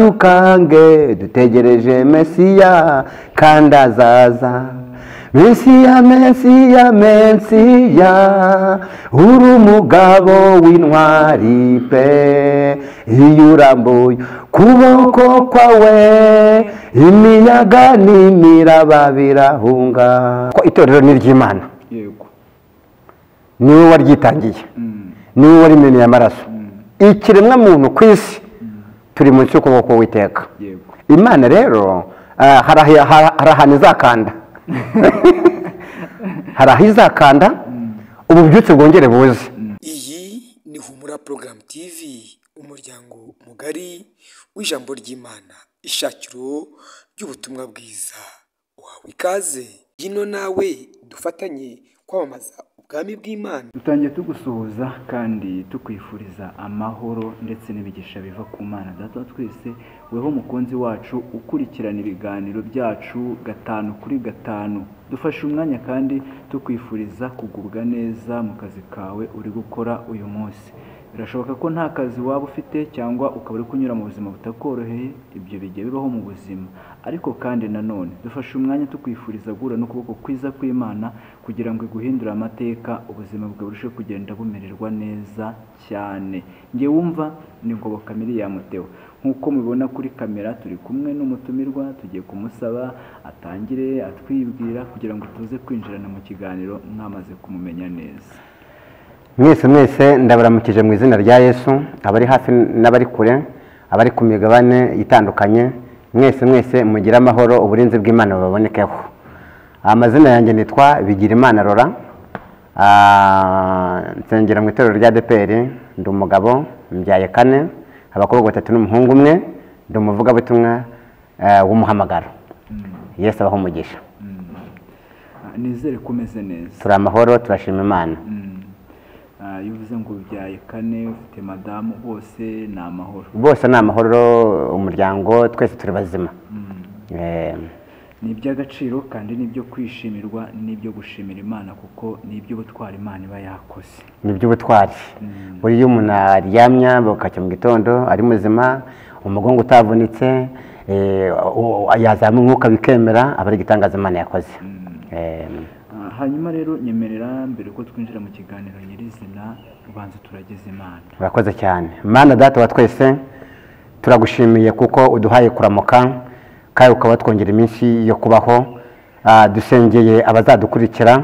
bidukange dutegereje mesiya kandi azaza mesiya mesiya mesiya uri umugabo w'intwari pe iyo urambuye kuboko kwawe imiyaga n'imiraba birahunga ko itorero ni iry'imana yego ni wowe waryitangiye ni wowe warimeneye amaraso ikiremwamuntu ku isi turi munsi y'ukuboko k'uwiteka yego imana rero ah, hari ahi- hari- hari ahantu izakanda hari aho izakanda ububyutse bwongere buze iyi ni humura porogaramu tivi umuryango mugari w'ijambo ry'imana ishakiro ry'ubutumwa bwiza wawe ikaze gino nawe dufatanye kwamamaza ubwami bw'imana dutangiye tugusuhuza kandi tukwifuriza amahoro ndetse n'imigisha biva ku mana data wa twese weho umukunzi wacu ukurikirana ibiganiro byacu gatanu kuri gatanu dufashe umwanya kandi tukwifuriza kugubwa neza mu kazi kawe uri gukora uyu munsi birashoboka ko nta kazi waba ufite cyangwa ukaba uri kunyura mu buzima butakoroheye ibyo bijya bibaho mu buzima ariko kandi nanone dufashe umwanya tukwifuriza guhura n'ukuboko kwiza kw'imana kugira ngo iguhindure amateka ubuzima bwawe burusheho kugenda bumererwa neza cyane nge wumva ni ngoboka miliyari Theo nk'uko mubibona kuri kamera turi kumwe n'umutumirwa tugiye kumusaba atangire atwibwira kugira ngo tuze kwinjirana mu kiganiro mwamaze kumumenya neza mwese mwese ndabaramukije mu izina rya yesu abari hafi n'abari kure abari ku migabane itandukanye mwese mwese mugire amahoro uburinzi bw'imana bubabonekeho amazina yanjye nitwa bigirimana rora Ah, nsengera mu itorero rya deperi ndi umugabo mbyaye kane abakobwa batatu n'umuhungu umwe ndi umuvugabutumwa eh, w'umuhamagaro yesu abaho umugisha Ah, nizere ko umeze neza turi amahoro turashima imana Mm. Ah, iyo uvuze ngo ubyaye kane ufite madamu bose ni amahoro bose ni amahoro umuryango twese turi bazima Eh, ni iby'agaciro kandi n'ibyo kwishimirwa n'ibyo gushimira imana kuko ni iby'ubutwari imana iba yakoze ni iby'ubutwari buriya iyo umuntu aryamya bakacya mu gitondo ari muzima umugongo utavunitse eh, u- u- yazamura umwuka bikemera aba ari igitangaza imana yakoze Eh, Ah, hanyuma rero nyemerera mbere ko twinjira mu kiganiro nyirizina ubanza turageze imana urakoze cyane mana data wa twese turagushimiye kuko uduhaye kuramuka kandi ukaba twongera iminsi yo kubaho Ah, dusengeye abazadukurikira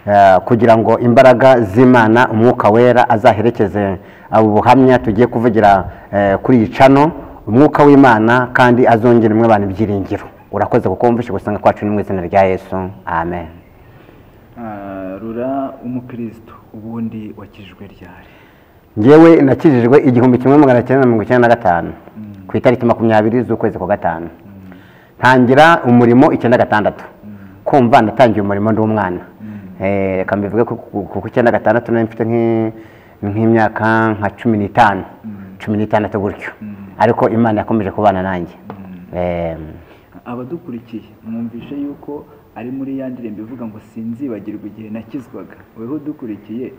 ah, kugira ngo imbaraga z'imana umwuka wera azaherekeze abo buhamya tugiye kuvugira eh, kuri iyi cano umwuka w'imana kandi azongera imwe abantu ibyiringiro urakoze kuko wumvishe gusanga kwacu ni mu izina rya yesu amen Ah, rura umukristo ubundi wakijwe ryari ngewe nakijijwe igihumbi kimwe magana cyenda mirongo icyenda na gatanu ku itariki makumyabiri z'ukwezi kwa gatanu ntangira umurimo icyenda gatandatu kumva natangiye umurimo ndi umwana Eh, reka mbivuge ko ku- ku ku icyenda gatandatu nari mfite nk'i- nk'imyaka nka cumi n'itanu cumi n'itandatu gutyo ariko imana yakomeje kubana nanjye Eh, abadukurikiye mwumvishe yuko ari muri ya ndirimbo ivuga ngo sinzibagirwa igihe nakizwaga weho udukurikiye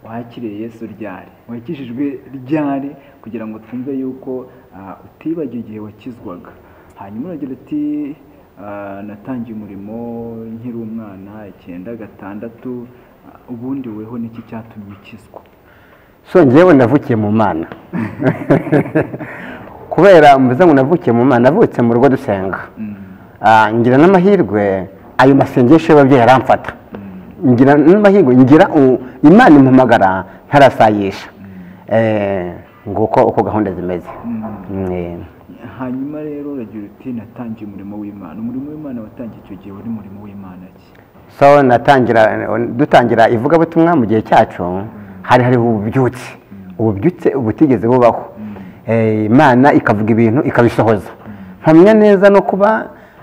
wakiriye yesu ryari wakijijwe ryari kugira ngo twumve yuko ah, utibagiwe igihe wakizwaga hanyuma uragira uti ah, natangiye umurimo nkiri umwana icyenda gatandatu ah, ubundi weho niki cyatumye ukizwa so ngewe navukiye mu mana kubera mvuze ngo navukiye mu mana navutse mu rugo dusenga Ah, ngira n'amahirwe ayo masengesho y'ababyeyi aramfata ngira n'amahirwe ngira u- imana impamagara ntarasayisha Eh, nguko uko gahunda zimeze Eh, hanyuma rero uragira uti natangiye umurimo w'imana umurimo w'imana watangiye icyo gihe wari umurimo w'imana ki so natangira dutangira ivugabutumwa mu gihe cyacu hari hariho ububyutse ububyutse butigeze bubaho Eh, imana ikavuga ibintu ikabisohoza mpamya neza no kuba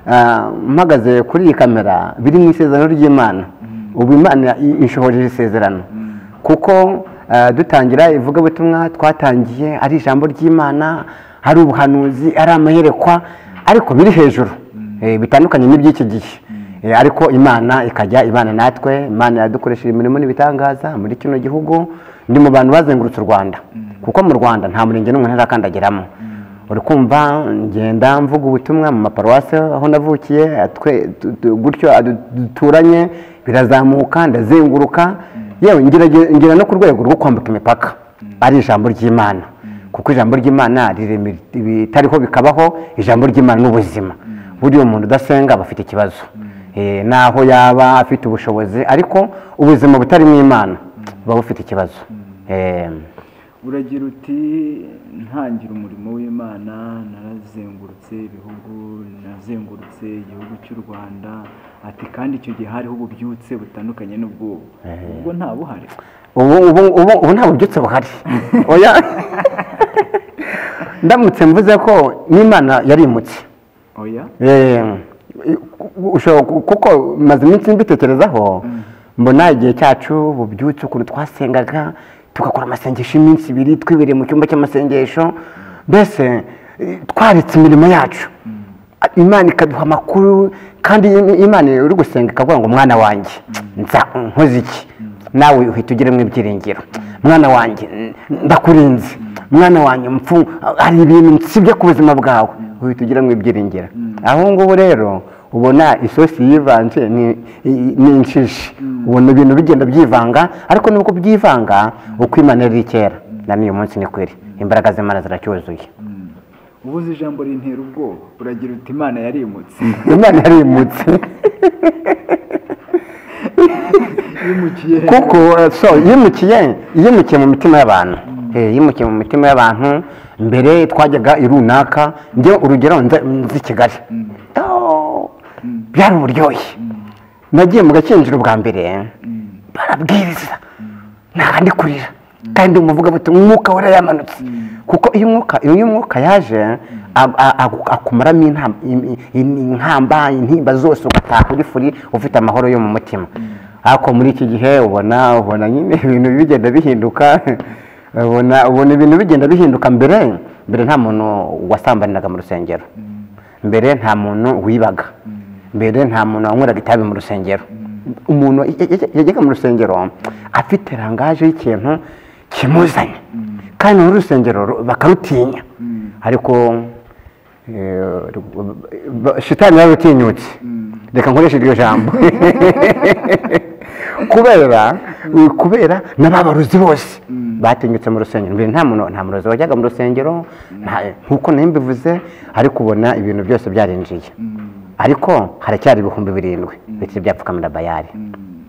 ah, mpagaze kuri iyi kamera biri mu isezerano ry'imana ubu imana i- inshohoreje isezerano kuko ah, dutangira ivugabutumwa twatangiye ari ijambo ry'imana ari ubuhanuzi ari amayerekwa ariko biri hejuru Eh, bitandukanye n'iby'iki gihe Eh, ariko imana ikajya ibana natwe imana yadukoresheje imirimo n'ibitangaza muri kino gihugu ndi mu bantu bazengurutse u rwanda kuko mu rwanda nta murenge n'umwe ntarakandageramo uri kumva ngenda mvuga ubutumwa mu maparuwasi aho navukiye atwe- tu- tu- gutyo adu- duturanye birazamuka ndazenguruka yewe ngerage- ngera no ku rwego rwo kwambuka imipaka ari ijambo ry'imana kuko ijambo ry'imana riremera ibitariho bikabaho ijambo ry'imana n'ubuzima buriya umuntu udasenga aba afite ikibazo Eh, naho yaba afite ubushobozi ariko ubuzima butarimo imana buba bufite ikibazo Eh, uragira uti ntangira umurimo w'imana narazengurutse ibihugu nazengurutse igihugu cy'u rwanda ati kandi icyo gihe hariho ububyutse butandukanye n'ubw'ubu ubwo nta buhari ubu ubu ubu ubu nta bubyutse buhari oya ndamutse mvuze ko n'imana yarimutse oya Eh, ushobora ku- kuko maze iminsi mbitekerezaho mbona igihe cyacu bubyutse ukuntu twasengaga tugakora amasengesho y'iminsi ibiri twibiriye mu cyumba cy'amasengesho mbese eh, twaretse imirimo yacu imana ikaduha amakuru kandi im- imana uri gusenga ikavuga ngo mwana wanjye nza nkoze iki nawe uhita ugiremo ibyiringiro mwana wanjye n- ndakurinze mwana wanjye mpfu hari ibintu nsibye ku buzima bwawe uhita ugiramo ibyiringiro aho ngubu rero ubona isosi yivanze ni- i- ni inshishi ubona ibintu bigenda byivanga ariko nubwo byivanga uko imana yari iri kera na n'uyu munsi ni kweri imbaraga z'imana ziracyuzuye ubuze ijambo rintera ubwoba uragira uti imana yarimutse imana yarimutse yimukiye kuko eh, so yimukiye yimukiye mu mitima y'abantu Eh, yimukiye mu mitima y'abantu mbere twajyaga i runaka njye urugero nza nzi i kigali Oh, byari uburyohe nagiye mu gakinjiro bwa mbere barabwiriza ntaha ndi kurira kandi umuvugabutumwa umwuka wari yamanutse kuko iyo umwuka iyo umwuka yaje a- a- a- akumaramo intam- in- in- inkamba intimba zose ugataha uri furi ufite amahoro yo mu mutima ariko muri iki gihe ubona ubona nyine ibintu bigenda bihinduka ubona ubona ibintu bigenda bihinduka mbere mbere nta muntu wasambaniraga mu rusengero mbere nta muntu wibaga mbere nta muntu wanyweraga itabi mu rusengero umuntu yajyaga mu rusengero afite rangaje y'ikintu kimuzanye kandi mu rusengero ru- bakarutinya ariko eh, ba- shitani yararutinyutse reka nkoreshe iryo jambo kubera kubera n'ababaruzi bose batinyutse mu rusengero mbere nta muntu nta murozi wajyaga mu rusengero nta- nk'uko nayo mbivuze ariko ubona ibintu byose byarinjiye ariko haracyari ibihumbi birindwi bitari byapfukamira bayari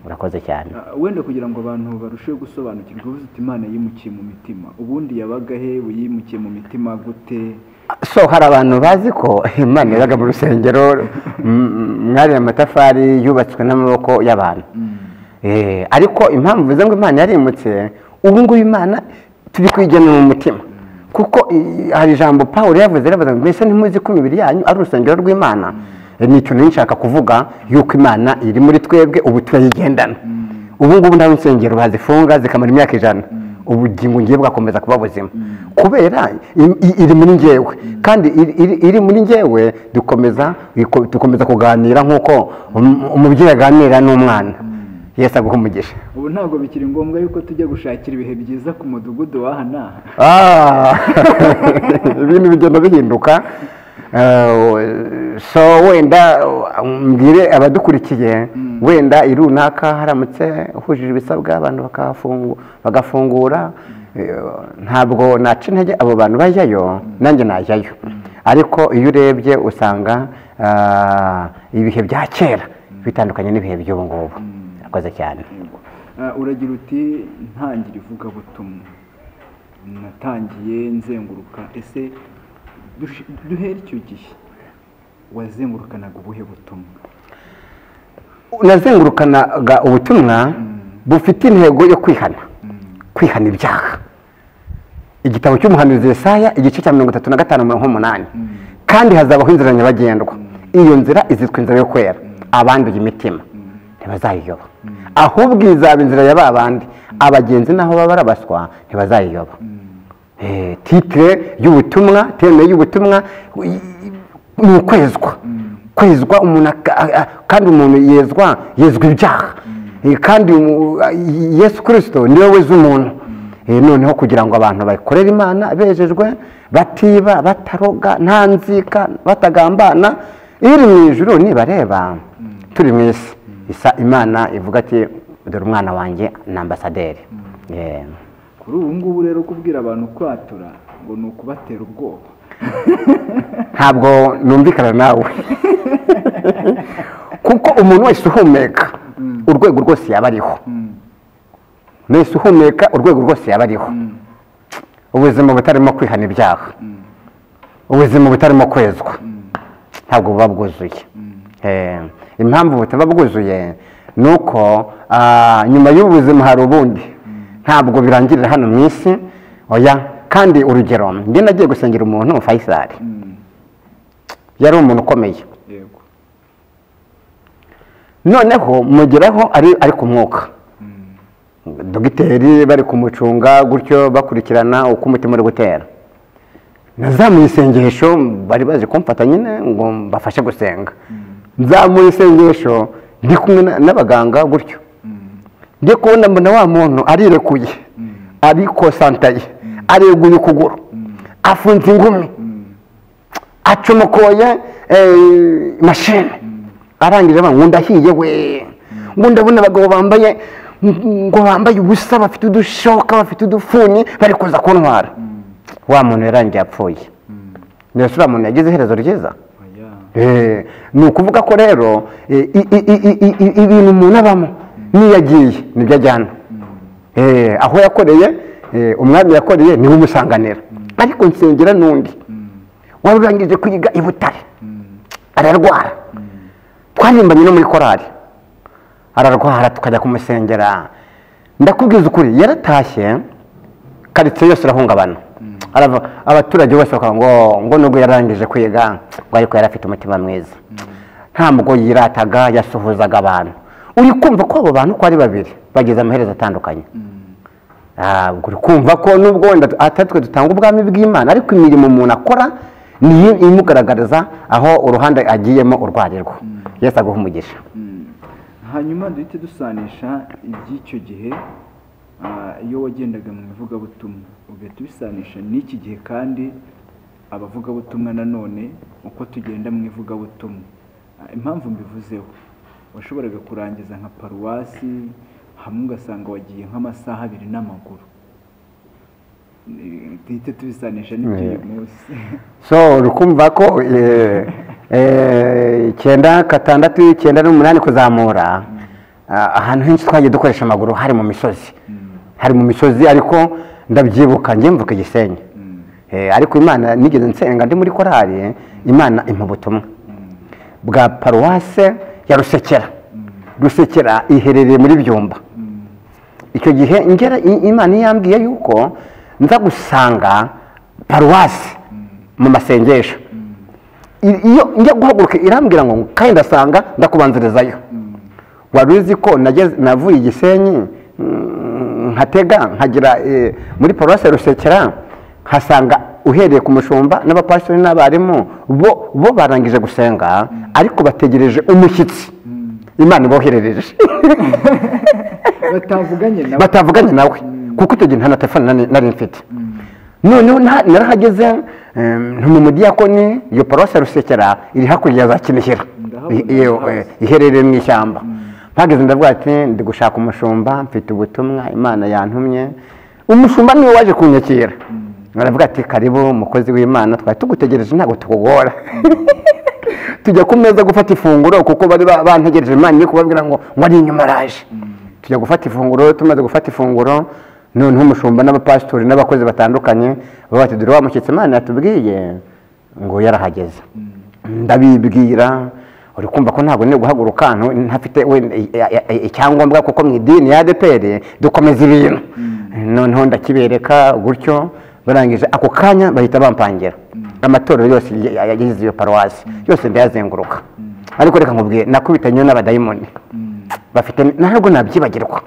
urakoze cyane Ah, wenda kugira ngo abantu barusheho gusobanukirwa ubuze uti imana yimukiye mu mitima ubundi yabaga he yimukiye mu mitima gute so hari abantu bazi ko imana yabaga mu rusengero mm, mwari amatafari yubatswe n'amaboko y'abantu Eh, ariko impamvu mvuze ngo imana yarimutse ubu ngubu imana turi kwigenera mu mutima kuko i- hari ijambo paul yavuze yavuze ngo mbese ntimuzi ko imibiri yanyu ari urusengero rw'imana Eh, ni ikintu nshaka kuvuga yuko imana iri muri twebwe ubu turayigendana ubu ngubu nta nsengero bazifunga zikamara imyaka ijana ubugingo ngiye bwakomeza kuba buzima kubera i- i- iri muri njyewe kandi iri- iri- iri muri njyewe dukomeza dukomeza kuganira nk'uko um- umubyeyi aganira n'umwana yesu aguha umugisha ubu ntabwo bikiri ngombwa yuko tujya gushakira ibihe byiza ku mudugudu w'aha n'aha Ah, ibintu bigenda bihinduka Eh, so wenda uh, mbwire abadukurikiye wenda i runaka haramutse hujije ibisabwa abantu bakahafungu- bagafungura Eh, ntabwo naca intege abo bantu bajyayo nanjye najyayo ariko iyo urebye usanga ah, ibihe bya kera bitandukanye n'ibihe by'ubu ngubu akoze cyane Ah, uragira uti ntangira ivugabutumwa natangiye nzenguruka ese dush- duhere icyo gihe wazengurukanaga ubuhe butumwa nazengurukanaga ubutumwa bufite intego yo kwihana kwihana ibyaha igitabo cy'umuhanuzi Yesaya igice cya mirongo itatu na gatanu mirongo umunani kandi hazabaho inzira nyabagendwa iyo nzira izitwa inzira yo kwera abanduye imitima ntibazayiyoba ahubwo izaba inzira ya ba bandi abagenzi n'aho baba barabaswa ntibazayiyoba Eh, titire y'ubutumwa terime y'ubutumwa i- i- ni ukwezwa kwezwa umuntu aka- a- a- kandi umuntu yezwa yezwa ibyaha Eh, kandi umu- Yesu kirisito niwe weza umuntu Eh, noneho kugira ngo abantu bakorere imana bejejwe batiba bataroga nta nzika batagambana iri mu ijuru nibareba turi mu isi isa imana ivuga ati dore umwana wanjye ni ambasaderi Yeah. kuri ubu ngubu rero kubwira abantu kwatura ngo ni ukubatera ubwoba ntabwo numvikana nawe kuko umuntu wese uhumeka urwego rwose yaba ariho wese uhumeka urwego rwose yaba ariho ubuzima butarimo kwihana ibyaha ubuzima butarimo kwezwa ntabwo buba bwuzuye Eh, impamvu butaba bwuzuye ni uko ah, nyuma y'ubu buzima hari ubundi ntabwo birangirira hano mu isi oya kandi urugero njye nagiye gusengera umuntu fayisari yari umuntu ukomeye yego noneho mugeraho ari ari ku mwuka dogiteri bari kumucunga gutyo bakurikirana uko umutima uri gutera nazamuye isengesho bari baje kumfata nyine ngo mbafashe gusenga nzamuye isengesho ndi kumwe na- n'abaganga gutyo njye kubona mbona wa muntu arirekuye arikosantaye areguye ukuguru afunze ingumi acomokoye eh, mashine arangije avuga ngo ndahiye we ngo ndabona abagabo bambaye ngo bambaye ubusa bafite udushoka bafite udufuni bari kuza kuntwara wa muntu yarangiye apfuye mbese uriya muntu yagize iherezo ryiza oya Eh, ni ukuvuga ko rero eh, i- i- i- i- i- ibintu umuntu abamo n'iyo agiye nibyo ajyana Eh, aho yakoreye eh, umwami yakoreye niwe umusanganira ariko nsengera n'undi wari urangije kwiga i butare ararwara twarimbanye no muri korari ararwara tukajya kumusengera ndakubwiza ukuri yaratashye karitsiye yose irahungabana Arava- abaturage bose bakavuga ngo ngo nubwo yararangije kwiga ngo ariko yari afite umutima mwiza ntabwo yirataga yasuhuzaga abantu uri kumva ko abo bantu uko ari babiri bageze amaherezo atandukanye Ah, ubwo uri kumva ko nubwo wenda atatwe dutanga ubwami bw'imana ariko imirimo umuntu akora niyo imugaragariza aho uruhande agiyemo urwarirwa yesu aguha umugisha hanyuma duhite dusanisha iby'icyo gihe ah, iyo wagendaga mu ivugabutumwa ugahita ubisanisha n'iki gihe kandi abavugabutumwa nanone uko tugenda mu ivugabutumwa Ah, impamvu mbivuzeho washoboraga kurangiza nka paruwasi hamwe ugasanga wagiye nk'amasaha abiri n'amaguru Eh, duhite tubisanisha n'iby'uyu munsi so uri kumva ko eh, eh, icyenda gatandatu icyenda n'umunani kuzamura ah, ahantu henshi twagiye dukoresha amaguru hari mu misozi hari mu misozi ariko ndabyibuka njye mvuka igisenyi Eh, ariko imana nigeze nsenga ndi muri korari imana impa ubutumwa bwa paruwase ya rusekera rusekera iherereye muri byumba icyo gihe ngera i- imana yambwiye yuko nza gusanga paruwasi mu masengesho I- iyo njya guhaguruka irambwira ngo kandi ndasanga ndakubanzirizayo wari uzi ko nageze- navuye i gisenyi mm, nkatega nkagera eh, muri paruwasi ya rusekera nkasanga uhereye ku mushumba n'abapasitori n'abarimu bo bo barangije gusenga ariko bategereje umushyitsi imana iboherereje batavuganye nawe batavuganye nawe kuko icyo gihe nta na telefone nari- nari mfite noneho nta- narahageze em, nti mu mudiyakoni iyo paruwasi ya rusekera iri hakurya ya za kinihira Ndahabona, I- iyo, ndahazi. eh, iherereye mu ishyamba mpageze ndavuga ati ndi gushaka umushumba mfite ubutumwa imana yantumye umushumba niwe waje kunyakira aravuga ati karibu umukozi w'imana twari tugutegereje ntabwo tukugora tujya ku meza gufata ifunguro kuko bari ba- bantegereje imana iri kubabwira ngo ngo ari inyuma araje tujya gufata ifunguro tumaze gufata ifunguro noneho umushumba n'abapasitori n'abakozi batandukanye baba bati dore wa mushyitsi imana yatubwiye ngo yarahageze ndabibwira uri kumva ko ntabwo nari guhaguruka hano ntafite wenda i- i- i- icyangombwa kuko mu idini ya adeperi dukomeza ibintu noneho ndakibereka gutyo barangije ako kanya bahita bampangira amatorero yose y- y- yagize iyo paruwasi yose ndayazenguruka ariko reka nkubwiye nakubitanye n'abadayimoni bafite ntabwo nabyibagirwa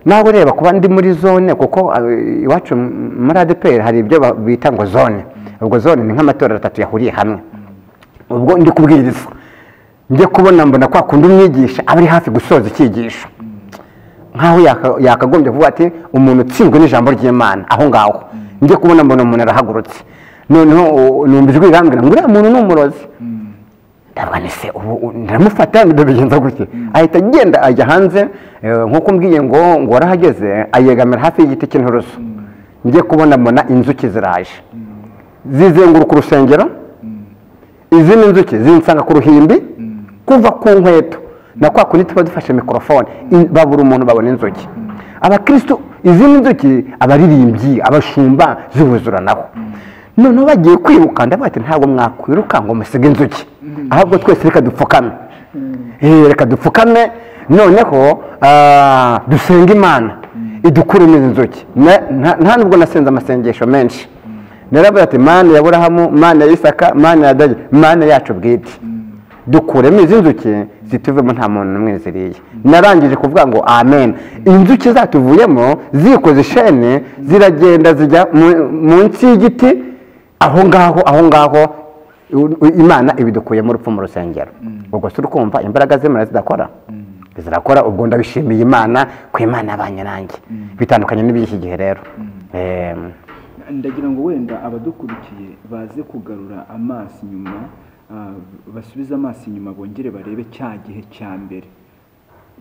nawe reba kuba ndi muri zone kuko eh, iwacu m- muri adeperi hari ibyo ba- bita ngo zone ubwo zone ni nk'amatorero atatu yahuriye hamwe ubwo ndi kubwiriza njye kubona mbona kwa kundi umwigisha aba ari hafi gusoza icyigisho nk'aho yaka- yakagombye kuvuga ati umuntu utsinzwe n'ijambo ry'imana aho ngaho njye kubona mbona umuntu arahagurutse noneho u- numva ijwi rirambwira ngo uriya muntu ni umurozi ndavuga ni se ubu u- ndamufata ndabigenza gutya ahita agenda ajya hanze eh, nk'uko mbwiye ngo ngo warahageze ayegamira hafi y'igiti cy'inturusu njye kubona mbona inzuki ziraje zizenguruka urusengero izi ni inzuki zinsanga ku ruhimbi kuva ku nkweto na kwa kundi tuba dufashe mikorofone in- babura umuntu babona inzuki abakirisitu izi ni inzuki abaririmbyi abashumba zibuzuranaho noneho bagiye kwiruka ndavuga ati ntabwo mwakwiruka ngo musige inzuki ahubwo twese reka dupfukame Eh, reka dupfukame noneho ah, dusenge imana idukuremo izi nzuki Na- nta nta nubwo nasenze amasengesho menshi naravuze ati mana ya burahamu mana ya isaka mana ya dagi mana yacu bwite dukuremo izi nzuki zituvemo nta muntu n'umwe ziriye narangije kuvuga ngo amen inzuki zatuvuyemo zikoze ishene ziragenda zijya mu- munsi y'igiti aho ngaho aho ngaho u- u- imana ibidukuyemo urupfu mu rusengero ubwo si urukumva imbaraga z'imana zidakora zirakora ubwo ndabishimiye imana ku imana yabanye nanjye bitandukanye n'iby'iki gihe rero Em, ndagira ngo wenda abadukurikiye baze kugarura amaso inyuma ah, basubize amaso inyuma bongere barebe cya gihe cya mbere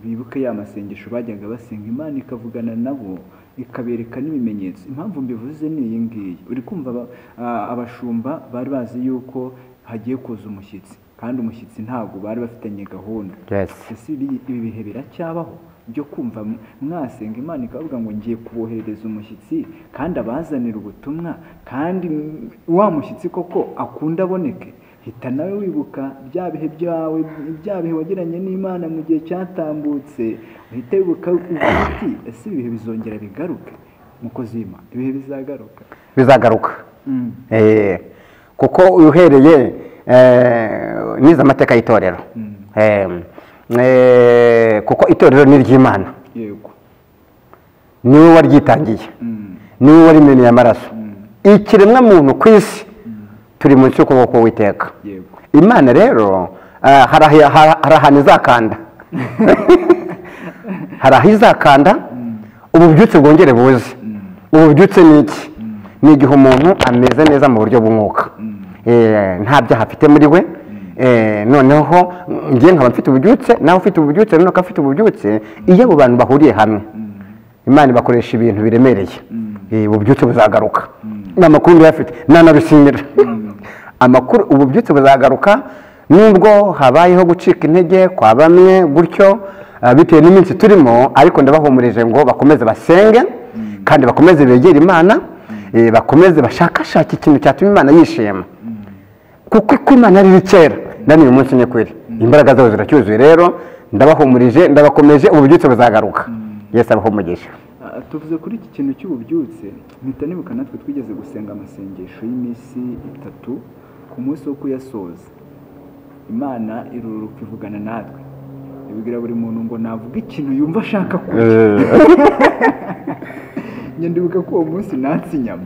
bibuke ya masengesho bajyaga basenga imana ikavugana nabo ikabereka n'ibimenyetso impamvu mbivuze ni iyi ngiyi uri kumva aba- ah, abashumba bari bazi yuko hagiye kuza umushyitsi kandi umushyitsi ntabwo bari bafitanye gahunda Yes. ese ibi ibi bihe biracyabaho byo kumva m- mwasenga imana ikavuga ngo ngiye kuboherereza umushyitsi kandi abazanira ubutumwa kandi m- wa mushyitsi koko akunda aboneke hita nawe wibuka bya bihe byawe bya bihe wagiranye n'imana mu gihe cyatambutse uhita wibuka ugira uti ese ibihe bizongera bigaruke mukozi w'imana ibihe bizagaruka bizagaruka Mm. Eh, kuko uhereye eh, nize amategeko y'itorero Eh, eh, kuko itorero ni iry'imana yego niwe waryitangiye Mm. niwe warimeneye amaraso ikiremwa muntu ku isi turi munsi y'ukuboko k'uwiteka yego imana rero ah, hari ahi- hari- hari ahantu izakanda hari aho izakanda ubu bubyutse bwongere buze ubu bubyutse ni iki ni igihe umuntu ameze neza mu buryo bw'umwuka Eh, nta byaha afite muri we Eh, noneho ngiye nkaba mfite ububyutse nawe ufite ububyutse noneho ukaba ufite ububyutse iyo abo bantu bahuriye hamwe imana ibakoresha ibintu biremereye Eh, ububyutse buzagaruka ni amakuru ndayafite nanabisimira amakuru ububyutse buzagaruka nubwo habayeho gucika intege kwa bamwe gutyo ah, bitewe n'iminsi turimo ariko ndabahumurije ngo bakomeze basenge kandi bakomeze begere imana eh, bakomeze bashakashake ikintu cyatuma imana yishima kuko iko imana riri kera na n'uyu munsi ni kweri imbaraga zabo ziracyuzuye rero ndabahumurije ndabakomeje ububyutse buzagaruka yesu abahumugisha Ah, tuvuze kuri iki kintu cy'ububyutse mpita nibuka natwe twigeze gusenga amasengesho y'iminsi itatu ku munsi wo kuyasoza imana iruruka ivugana natwe ibwira buri muntu ngo navuga ikintu yumva ashaka kurya njye ndibuka ko uwo munsi natse inyama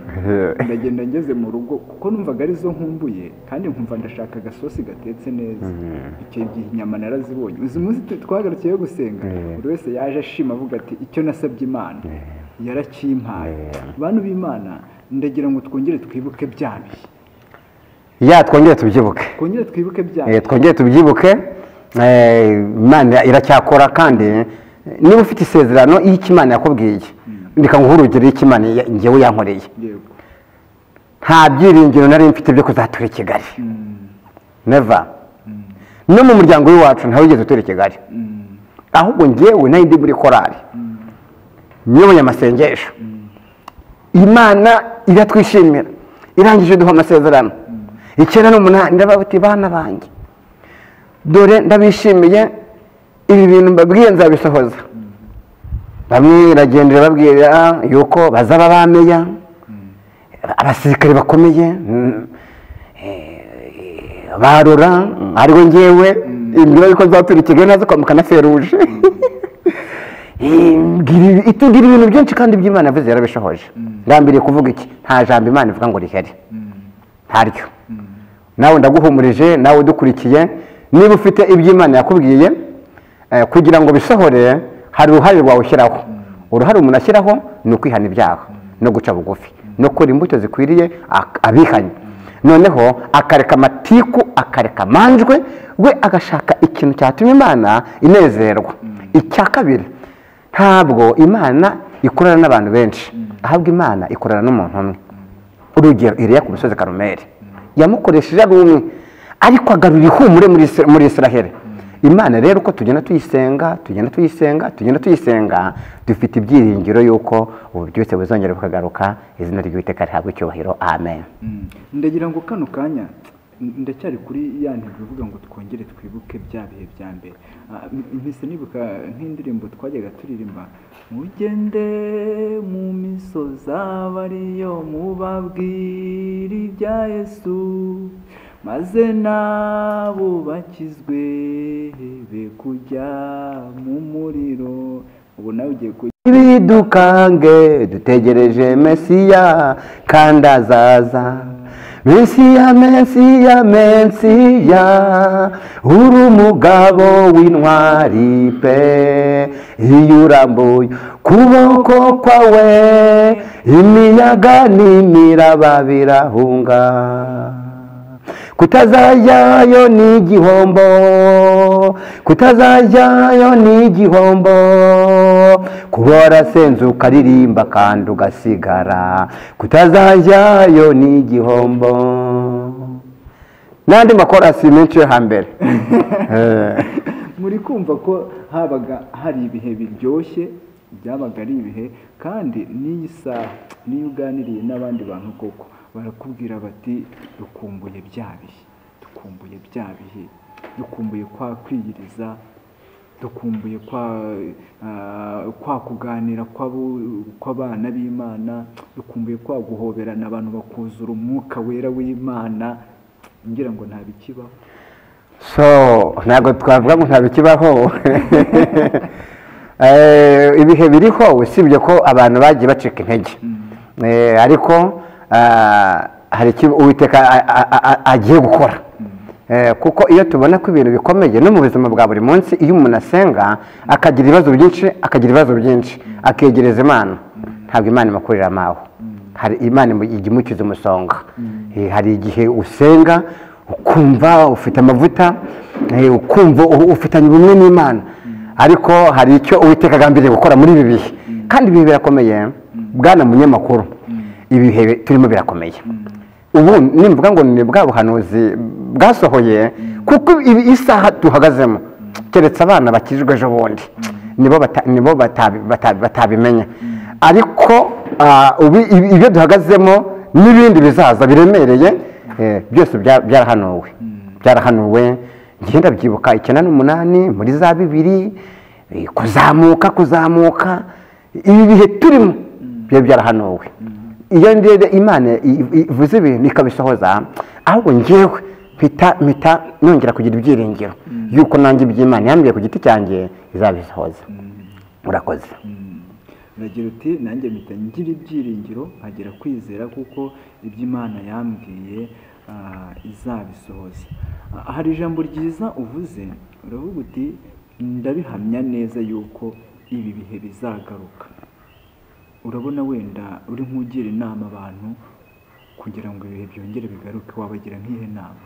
ndagenda ngeze mu rugo kuko numvaga arizo nkumbuye kandi nkumva ndashaka agasosi gatetse neza icyo gihe inyama narazibonye uzi munsi tu- twagarukiye gusenga buri wese yaje ashima avuga ati icyo nasabye imana yarakimpaye bantu b'imana ndagira ngo twongere twibuke bya bihe ya twongere tubyibuke twongere twibuke bya Eh, twongere tubyibuke eh, imana iracyakora kandi niba ufite isezerano iyo icyo imana yakubwiye reka nguhe urugero y'icyo imana ya- njyewe yankoreye yego nta byiringiro nari mfite byo kuzatura i kigali neva no mu muryango w'iwacu ntawigeze utura i kigali ahubwo njyewe nari ndi muri korali nyoboye amasengesho imana iratwishimira irangije iduha amasezerano icyenda n'umunani ndababuti bana banjye dore ndabishimiye ibi bintu mbabwiye nzabisohoza bamwe iragendera babwira yuko bazaba bameya abasirikare bakomeye mm, eh, ba rura mm, ariwe ngewe imbwira yuko nzatura i kigali naza kwambuka na feruje Imbwira- itubwira ibintu byinshi kandi by'imana yavuze yarabishohoje ngambiriye kuvuga iki nta jambo imana ivuga ngo rihari ntaryo nawe ndaguhumurije nawe udukurikiye niba ufite iby'imana yakubwiye eh, kugira ngo bisohore hari uruhare rwawe ushyiraho uruhare umuntu ashyiraho ni ukwihana ibyaha no guca bugufi no gukora imbuto zikwiriye ak- abihanye noneho akareka amatiku akareka amanjwe we agashaka ikintu cyatuma imana inezerwa icya kabiri ntabwo imana ikorana n'abantu benshi ahubwo imana ikorana n'umuntu umwe urugero iriya ku musozi karumeri yamukoresheje ari umwe ariko agarura ihumure muri Isra- muri israheli imana rero uko tugenda tuyisenga tugenda tuyisenga tugenda tuyisenga dufite ibyiringiro y'uko ububyutse buzongera bukagaruka izina ry'uwiteka rihabwa icyubahiro amen ndagira ngo kano kanya ndacyari kuri ya ntego ivuga ngo twongere twibuke bya bihe bya mbere Ah, m- mpise nibuka nk'indirimbo twajyaga turirimba mugende mu misozi aba ariyo mubabwira ibya yesu maze nabo bakizwe be kujya mu muriro ubu nawe ugiye kujya bidukange dutegereje mesiya kandi azaza mesiya mesiya mesiya uri umugabo w'intwari pe iyo urambuye kuboko kwawe imiyaga n'imiraba birahunga kutazajyayo ni igihombo kutazajyayo ni igihombo kuba warasenzuka aririmba kandi ugasigara kutazajyayo ni igihombo n'andi makorasi menshi yo hambere Eh. muri kumva ko habaga hari ibihe biryoshye byabaga ari ibihe kandi n'iyi saha niyo uganiriye n'abandi bantu koko barakubwira bati dukumbuye bya bihe dukumbuye bya bihe dukumbuye kwa kwiyiriza dukumbuye kwa ah, kwa kuganira kw'abo- kw'abana b'imana dukumbuye kwa guhoberana abantu bakuzura umwuka wera w'imana ngira ngo nta bikibaho so ntabwo twavuga ngo ntabwo kibaho Eh, ibihe biriho usibye ko abantu bagiye bacika intege Eh, ariko ah, hari icyo uwiteka a- a- a- agiye gukora Eh, kuko iyo tubona ko ibintu bikomeye no mu buzima bwa buri munsi iyo umuntu asenga akagira ibibazo byinshi akagira ibibazo byinshi akegereza imana ntabwo imana imukurira amawe hari imana imu- ijya imukiza umusonga Eh, hari igihe usenga ukumva ufite amavuta eh, ukumva u- ufitanye ubumwe n'imana ariko hari icyo uwiteka agambiriye gukora muri ibi bihe kandi ibihe birakomeye bwana munyamakuru ibihe bi- turimo birakomeye ubu nimvuga ngo ni bwa buhanuzi bwasohoye kuko ibi isaha duhagazemo keretse abana bakijwe ejo bundi nibo bata- nibo batabi- batabi- batabimenya ariko ah, ubi- ibi- ibyo duhagazemo n'ibindi bizaza biremereye eh, byose bya- byarahanuwe byarahanuwe ngenda byibuka icyenda n'umunani muri za bibiri eh, kuzamuka kuzamuka ibi bihe turimo biba byarahanuwe iyo ndebye imana i- i- ivuze ibintu ikabisohoza ahubwo ngewe mpita mpita nongera kugira ibyiringiro yuko nanjye iby'imana yambwiye ku giti cyanjye izabisohoza murakoze uragira uti nanjye mpita ngira ibyiringiro nkagera kwizera kuko ibyo imana yambwiye ah, izabisohoza Ah, hari ijambo ryiza uvuze uravuga uti ndabihamya neza yuko ibi bihe bizagaruka urabona wenda uri nk'ugira inama abantu kugira ngo ibihe byongere bigaruke wabagira nk'ihe nama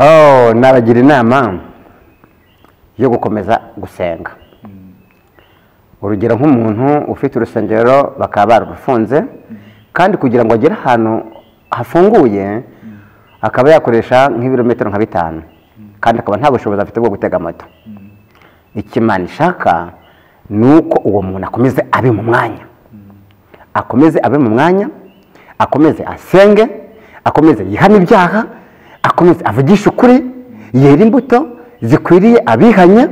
Oh, nabagira inama yo gukomeza gusenga urugero nk'umuntu ufite urusengero bakaba barufunze kandi kugira ngo agere ahantu hafunguye akaba yakoresha nk'ibirometero nka bitanu kandi akaba nta bushobozi afite bwo gutega moto icyo imana ishaka ni uko uwo muntu akomeze abe mu mwanya akomeze abe mu mwanya akomeze asenge akomeze yihane ibyaha akomeze avugishe ukuri yera imbuto zikwiriye abihanye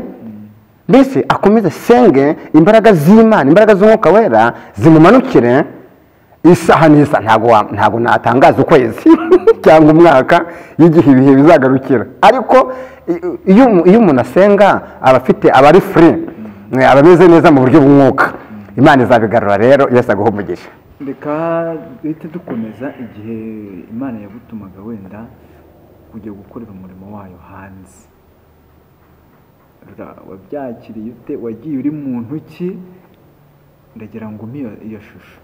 mbese akomeze asenge imbaraga z'imana imbaraga z'umwuka wera zimumanukire isaha n'isa ntabwo wa- ntabwo natangaza ukwezi cyangwa umwaka y'igihe ibihe bizagarukira ariko i- iyo umu- iyo umuntu asenga aba afite aba ari furi aba ameze neza mu buryo bw'umwuka imana izabigarura rero yose aguha umugisha reka duhite dukomeza igihe imana yagutumaga wenda kujya gukorera umurimo wayo hanze Ra- wabyakiriye ute wagiye uri muntu ki ndagira ngo umpe iyo- iyo shusho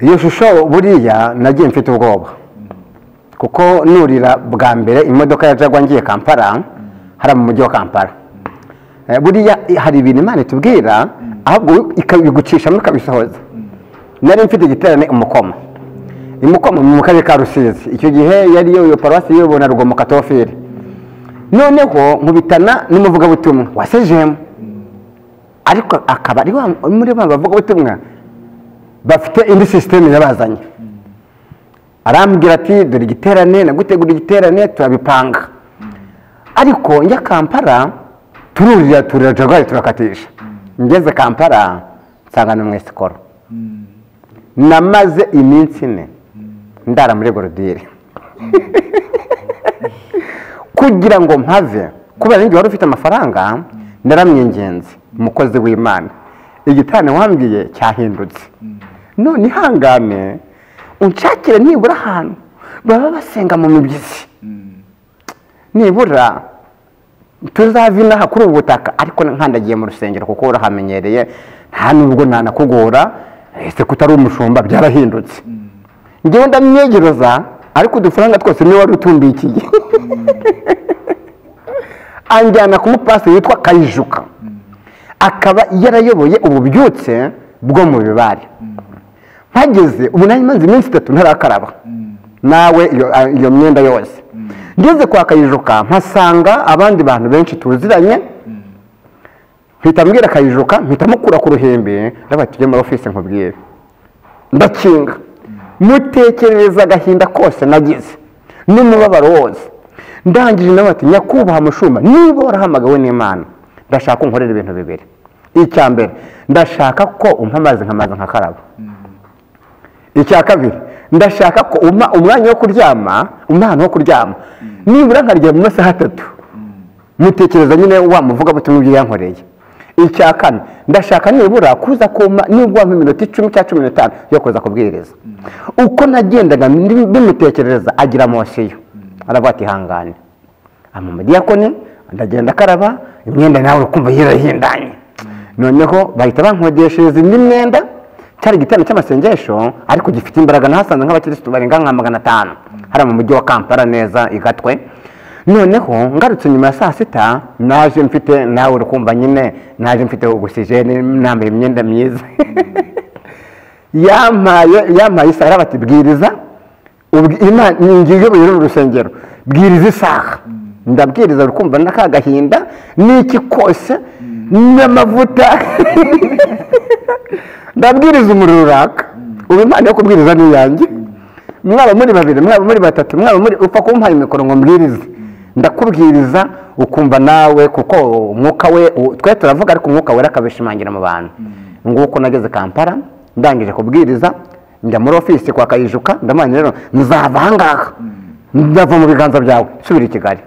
iyo shusho buriya nagiye mfite ubwoba kuko nurira bwa mbere imodoka ya jagwa ngiye kampala hariya mu mujyi wa kampala Eh, buriya i- hari ibintu imana itubwira ahubwo ikabigucishamo ikabisohoza nari mfite igiterane umukoma imukoma mu karere ka rusizi icyo gihe yari yoyo paruwasi yiyobona rugomo katofiri noneho nkubitana n'umuvugabutumwa wa sejemu ariko akaba ari wa- muri ba bavugabutumwa bafite indi sisiteme yabazanye arambwira ati dore igiterane nagutegura igiterane turabipanga ariko njya kampala tururira turira jarwari turakatisha ngeze kampala nsanga ni mu isikoro namaze iminsi ine ndara muri gorudire kugira ngo mpave kubera n'ingihe wari ufite amafaranga naramwingenzi umukozi w'imana igitane wambwiye cyahindutse none ihangane unshakire nibura ahantu baba basenga mu mibyizi nibura tuzave inaha kuri ubu butaka ariko nkandagiye mu rusengero kuko urahamenyereye nta nubwo nanakugora ese ko utari umushumba byarahindutse njyewe ndamwegereza ariko udufaranga twose niwe wari utumbikiye anjyana ku mupasiteri witwa kayijuka akaba yarayoboye ububyutse bwo mu bibare mpageze ubu nari maze iminsi itatu ntarakaraba nawe iyo- a- iyo myenda yose ngeze kwa kayijuka mpasanga abandi bantu benshi tuziranye mpita mbwira kayijuka mpita mukura ku ruhimbi ndabaye tujye muri ofisi nkubwire ndakinga mutekerereza agahinda kose nagize n'umubabaro wose ndangije nawe ati nyakubahwa mushuma niba warahamagawe n'imana ndashaka ko unkorera ibintu bibiri icya mbere ndashaka ko umpa amazi nkamazi nkakaraba icya kabiri ndashaka ko umpa umwanya wo kuryama umwana wo kuryama nibura nkaryama mu masaha atatu mutekereza nyine wa muvuga butumwa ibyo yankoreye icya kane ndashaka nibura kuza kuma nibwo wampa iminota icumi cyangwa cumi n'itanu yo kuza kubwiriza uko nagendaga ndi- bimutekerereza agira mosiyo aravuga ati ihangane ama umudiyakoni ndagenda akaraba imyenda nawe ukumva yirahindanye noneho bahita bankodeshereza indi myenda cyari igiterane cy'amasengesho ariko gifite imbaraga nahasanze nk'abakirisitu barenga nka magana atanu hariya mu mujyi wa kampala neza i gatwe noneho ngarutse nyuma ya saa sita naje mfite nawe urukumva nyine naje mfite ogisijeni nambaye imyenda myiza yampaye yampaye isaha arabati bwiriza ubwi- Imana ni njye uyoboye uru rusengero bwiriza isaha ndabwiriza rukumva n'akagahinda n'iki kose n'amavuta ndabwiriza umuriro uraka ubu impano yo kubwiriza ni iyanjye mwaba muri babiri mwaba muri batatu mwaba muri upfa kumpaye imikoro ngo mbwirize ndakubwiriza ukumva nawe kuko umwuka we u- twe turavuga ariko umwuka wera akabishimangira mu bantu nguko nageze kampala ndangije kubwiriza njya muri ofisi kwa kayijuka ndamanye rero nzava ahangaha ndava mu biganza byawe subira i kigali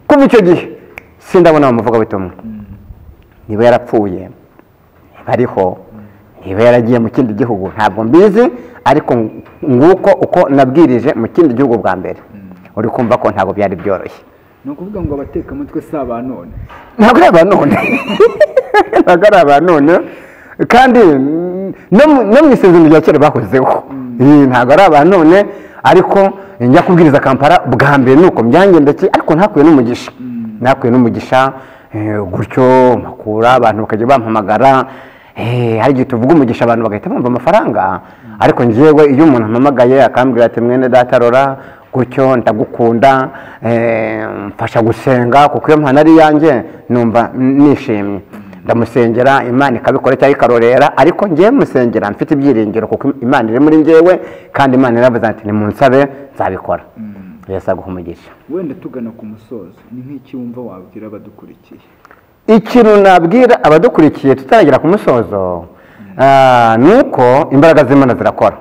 kuva icyo gihe sindabona wa muvugabutumwa niba yarapfuye niba ariho niba yaragiye mu kindi gihugu ntabwo mbizi ariko ng- nguko uko nabwirije mu kindi gihugu bwa mbere uri kumva ko ntabwo byari byoroshye ni ukuvuga ngo abatekamutwe si abanone ntabwo ari abanone ntabwo ari abanone kandi mm, no mu- no mu isezerano rya kera bahozeho Eh, ntabwo ari abanone ariko njya kubwiriza kampara bwa mbere nuko byangendekeye ariko ntakuye n'umugisha ntakuye n'umugisha eh, gutyo makura abantu bakajya bampamagara Eh, hari igihe tuvuga umugisha abantu bagahita bumva amafaranga ariko njyewe iyo umuntu ampamagaye akambwira ati mwene data rora gutyo ndagukunda eh, mfasha gusenga kuko iyo mpano ari iyanjye numva nishimye ndamusengera imana ikabikora cyangwa ikarorera ariko ngewe musengera mfite ibyiringiro kuko imana iri muri ngewe kandi imana iravuze ati nimunsabe nzabikora yesu aguha umugisha wenda tugana ku musozo ni nk'iki wumva wabwira abadukurikiye ikintu nabwira abadukurikiye tutaragera ku musozo ah, ni uko imbaraga z'imana zirakora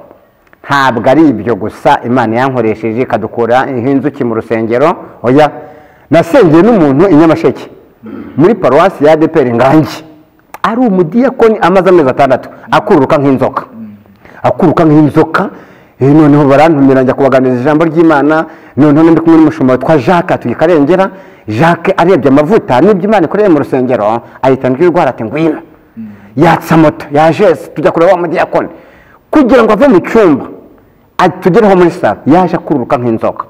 ntabwo ari ibyo gusa imana yankoresheje ikadukura inzuki mu rusengero oya nasengeye n'umuntu i nyamasheke muri paruwasi ya adeperi ngangi ari umudiyakoni amaze amezi atandatu akururuka nk'inzoka akuruka nk'inzoka Eh, noneho barantumira njya kubaganiriza ijambo ry'imana noneho ndi kumwe n'umushumba witwa jacques tuye karengera jacques arebye amavuta n'ibyo imana ikoreye mu rusengero ahita ndwirwara ati ngwino yatsa moto yajeze tujya kureba wa mudiyakoni kugira ngo ave mu cyumba atugereho muri salo yaje akururuka nk'inzoka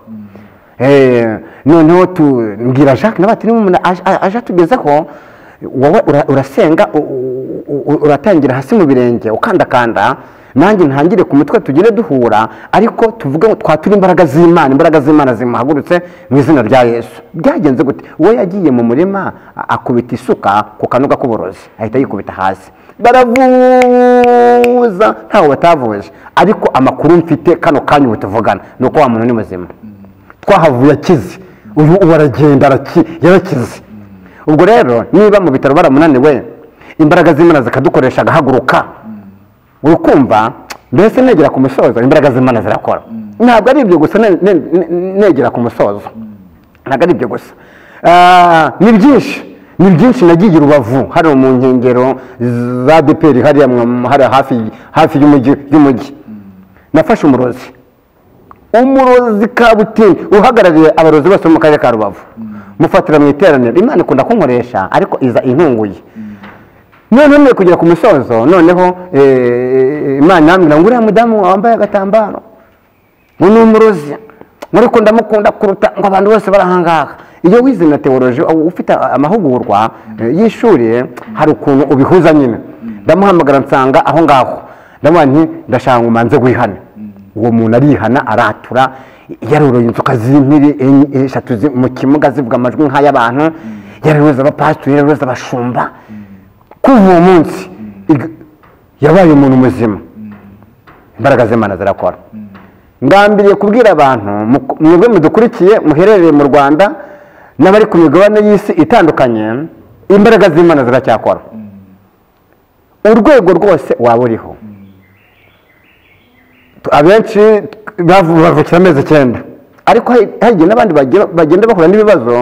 Eh, noneho tubwira jacques nawe ati niba umuntu aje- aje atugezeho wowe ura- urasenga u- u- u- uratangira hasi mu birenge ukandakanda nanjye ntangire ku mutwe tugire duhura ariko tuvuge ngo twature imbaraga z'imana imbaraga z'imana zimuhagurutse mu izina rya yesu byagenze gute uwo yagiye mu murima a- akubita isuka ku kanoga k'uburozi ahita yikubita hasi baravuza ntawe batavuje ariko amakuru mfite kano kanya ubu tuvugana ni uko wa muntu ni muzima twahavuye akize ubu ubu aragenda araki- yarakize ubwo rero niba mu bitaro baramunaniwe imbaraga z'imana zikadukoresha agahaguruka uri kumva mbese negera ku musozo imbaraga z'imana zirakora ntabwo ari ibyo gusa ne- ne- ne- negera ku musozo ntabwo ari ibyo gusa Ah, ni byinshi ni byinshi nagiye i rubavu hano mu nkengero za deperi hariya mu- hariya hafi hafi y'umujyi- y'umujyi nafashe umurozi umurozi kabutindi uhagarariye abarozi bose bo mu karere ka rubavu mufatira mu iteraniro imana ikunda kunkoresha ariko iza intunguye noneho none kugera ku musozo noneho eh, imana irambwira ngo uriya mudamu wambaye agatambaro ngo ni umurozi ngo ariko ndamukunda kuruta ngo abantu bose barahangaha iyo wize na teoloji aho ufite amahugurwa eh, y'ishuri hari ukuntu ubihuza nyine ndamuhamagara nsanga aho ngaho ndamuha nti ndashaka ngo umanze wihane uwo muntu arihana aratura yaroroye inzoka z'impiri enye- eshatu zi- mu kimuga zivuga amajwi nk'ay'abantu yararoza abapasitori yararoza abashumba kuva uwo munsi iga- yabaye umuntu muzima imbaraga z'imana zirakora ngambiriye kubwira abantu mu- mwebwe mudukurikiye muherereye mu rwanda n'abari ku migabane y'isi itandukanye imbaraga z'imana ziracyakora urwego rwose waba uriho Tu- abenshi bavu- bavukira amezi icyenda ariko hari hari igihe n'abandi bagira- bagenda bahura n'ibibazo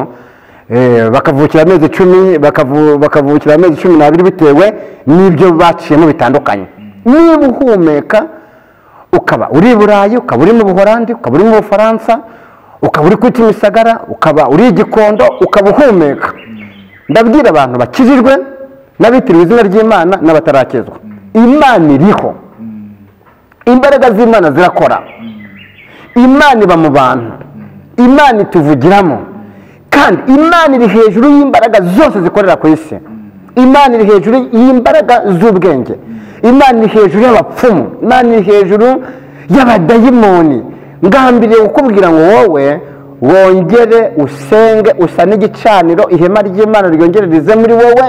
eh, bakavukira amezi icumi bakavu- bakavukira amezi cumi n'abiri bitewe n'ibyo baciyemo bitandukanye niba uhumeka ukaba uri i burayi ukaba uri mu buholandi ukaba uri mu bufaransa ukaba uri kuri kimisagara ukaba uri i gikondo ukaba uhumeka ndabwira abantu bakijijwe n'abitiriwe izina ry'imana n'abatarakizwa imana iriho imbaraga z'imana zirakora imana iba mu bantu imana ituvugiramo kandi imana iri hejuru y'imbaraga zose zikorera ku isi imana iri hejuru y'imbaraga z'ubwenge imana iri hejuru y'abapfumu imana iri hejuru y'abadayimoni ngambiriye kukubwira ngo wowe wongere usenge usane igicaniro ihema ry'imana ryongere rize muri wowe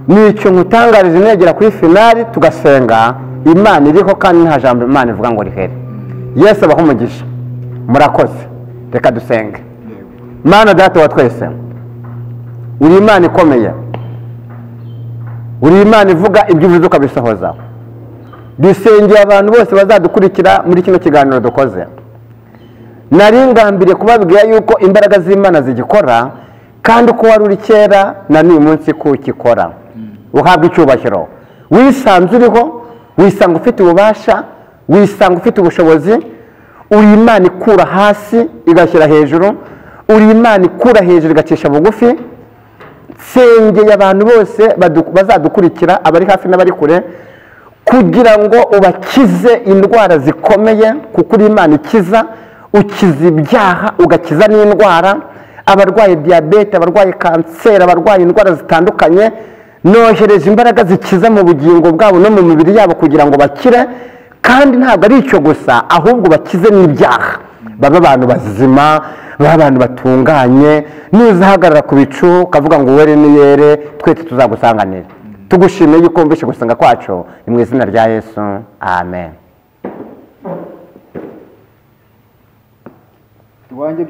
nicyo nkutangariza negera kuri finari tugasenga imana iriho kandi nta jambo imana ivuga ngo rihere yesu abaho umugisha murakoze reka dusenge mana data wa twese uri imana ikomeye uri imana ivuga ibyo uvuze ukabisohoza dusengeye abantu bose bazadukurikira muri kino kiganiro dukoze nari ngambiriye kubabwira yuko imbaraga z'imana zigikora kandi uko wari uri kera na n'uyu munsi ko ukikora uhabwa icyubahiro wisanze uriho wisanga ufite ububasha wisanga ufite ubushobozi uri imana ikura hasi igashyira hejuru uri imana ikura hejuru igacisha bugufi nsengeye abantu bose badu- bazadukurikira abari hafi n'abari kure kugira ngo ubakize indwara zikomeye kuko uri imana ikiza ukiza ibyaha ugakiza n'indwara abarwaye diyabete abarwaye kanseri abarwaye indwara zitandukanye nohereje imbaraga zikiza mu bugingo bwabo no mu mibiri yabo kugira ngo bakire kandi ntabwo ari icyo gusa ahubwo bakize n'ibyaha babe abantu bazima babe abantu batunganye nuzahagarara ku bicu ukavuga ngo were niyere twese tuzagusanganire tugushimiye yuko wumvishe gusenga kwacu ni mu izina rya yesu amen iwanjye